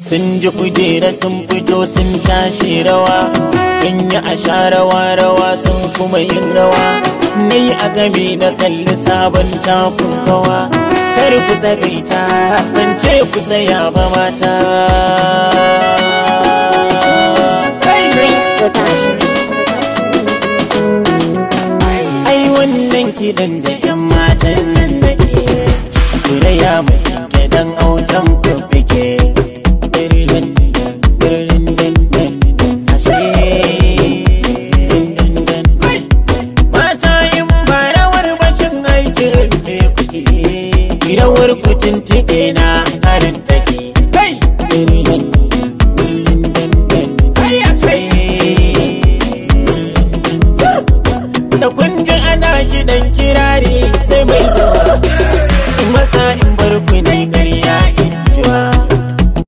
sun ji kujera sun fito sun cashe rawa in yi a sha rawa rawa sun kuma yin rawa ni a game da kalli sabon takun kawa kar ku tsagaita ban ce ku tsaya ba mata Prince Production. ai wannan kiɗan da 'yan matan nan nake kuraya mai dan autan ku